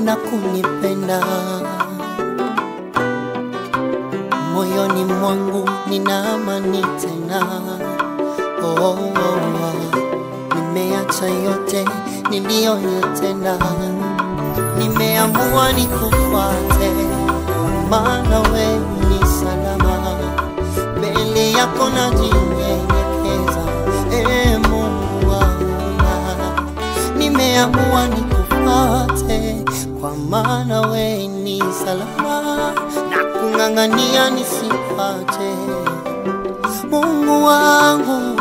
na kunipenda. Moyoni mwangu nina amani tena. Oh, oh, oh. Nimeacha yote niliyoyatenda, nimeamua nikufuate, maana wewe ni salama. Mbele yako najinyenyekeza, e Mungu wangu, nimeamua nikufuate, kwa maana wewe ni salama, na kung'ang'ania nisipate Mungu wangu